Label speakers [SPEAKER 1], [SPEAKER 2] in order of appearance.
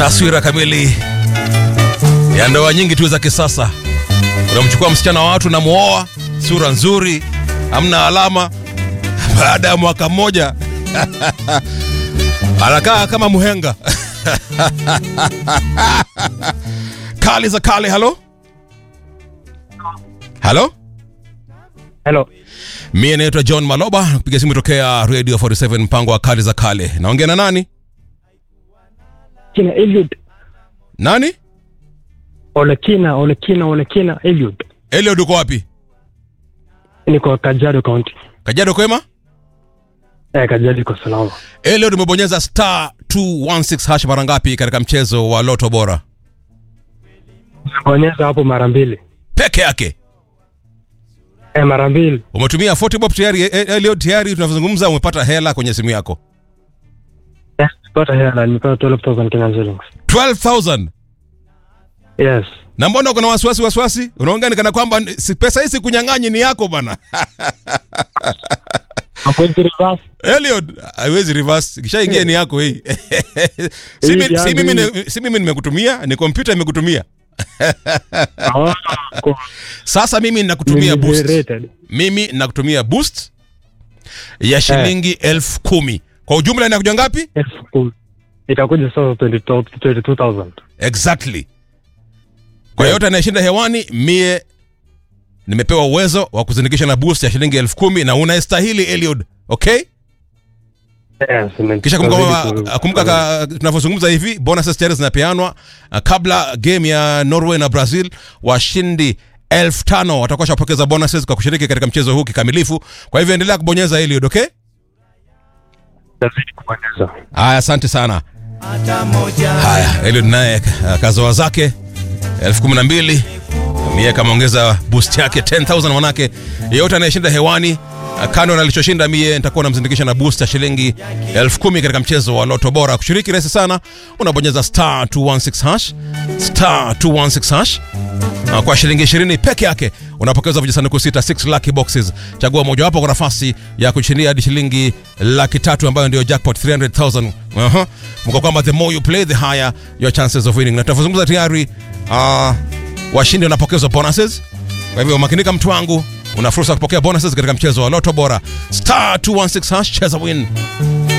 [SPEAKER 1] taswira kamili ya ndoa nyingi tu za kisasa. Unamchukua msichana wa watu, namwoa, sura nzuri, hamna alama. Baada ya mwaka mmoja anakaa kama muhenga. Kali za kale. Halo, halo.
[SPEAKER 2] Hello.
[SPEAKER 1] Mie naitwa John Maloba, nakupiga simu tokea Radio 47 mpango wa kali za kale. Naongea na nani?
[SPEAKER 2] Kina Eliud.
[SPEAKER 1] Nani?
[SPEAKER 2] Olekina, Olekina, Olekina Eliud.
[SPEAKER 1] Eliud, uko wapi?
[SPEAKER 2] Niko Kajiado County.
[SPEAKER 1] Kajiado kwema?
[SPEAKER 2] Eh, Kajiado iko salama.
[SPEAKER 1] Eliud, umebonyeza star 216 hash mara ngapi katika mchezo wa Loto Bora?
[SPEAKER 2] Bonyeza hapo mara mbili.
[SPEAKER 1] Peke yake.
[SPEAKER 2] Eh, mara mbili.
[SPEAKER 1] Umetumia 40 bob tayari eh, Eliud, tayari tunavyozungumza umepata hela kwenye simu yako.
[SPEAKER 2] Yes, pata hela, nimepata 12,000 Kenyan shillings.
[SPEAKER 1] 12,000.
[SPEAKER 2] Yes.
[SPEAKER 1] Na mbona uko na wasiwasi wasiwasi? Unaongea ni kana kwamba ni- si pesa hii sikunyang'anyi ni yako bana.
[SPEAKER 2] Hapo hizi reverse.
[SPEAKER 1] Eliud, haiwezi reverse. Kishaingia ni yako hii. si,
[SPEAKER 2] Hii
[SPEAKER 1] mi, si,
[SPEAKER 2] yangu
[SPEAKER 1] mimi,
[SPEAKER 2] hii.
[SPEAKER 1] ni- si mimi nimekutumia, ni kompyuta imekutumia.
[SPEAKER 2] Ah, kwa-
[SPEAKER 1] Sasa mimi ninakutumia boost.
[SPEAKER 2] Rated.
[SPEAKER 1] Mimi nakutumia boost ya shilingi elfu kumi. Kwa ujumla inakuja ngapi?
[SPEAKER 2] Elfu kumi. Itakuja sasa 22 22,000.
[SPEAKER 1] Exactly. Kwa yote anayeshinda hewani, mie nimepewa uwezo wa kuzindikisha na boost ya shilingi elfu kumi na unaestahili Eliud, okay?
[SPEAKER 2] Yes, ime-
[SPEAKER 1] Kisha kumbuka,
[SPEAKER 2] itazidi ku-
[SPEAKER 1] kumbuka ka- tunavyozungumza hivi bonuses tayari zinapeanwa uh, kabla game ya Norway na Brazil. Washindi elfu tano watakuwa shapokeza bonuses kwa kushiriki katika mchezo huu kikamilifu. Kwa hivyo endelea kubonyeza Eliud, okay?
[SPEAKER 2] itazidi kubonyeza.
[SPEAKER 1] Haya, asante sana. Haya, Eliud naye uh, kazoa zake elfu kumi na mbili mie kameongeza boost yake 10000 manake yeyote anayeshinda hewani uh, kando na alichoshinda mie nitakuwa namzindikisha na boost ya shilingi elfu kumi katika mchezo wa loto bora kushiriki rahisi sana unabonyeza star 216 hash star 216 hash Uh, kwa shilingi 20 peke yake unapokeza vijisanduku sita 6 lucky boxes chagua mojawapo kwa nafasi ya kushindia hadi shilingi laki tatu ambayo ndio jackpot 300000 uh-huh. mko kwamba the more you play the higher your chances of winning na tunavyozungumza tayari uh, washindi wanapokezwa bonuses kwa hivyo makinika mtu wangu una fursa ya kupokea bonuses katika mchezo wa loto bora star 216 hash cheza win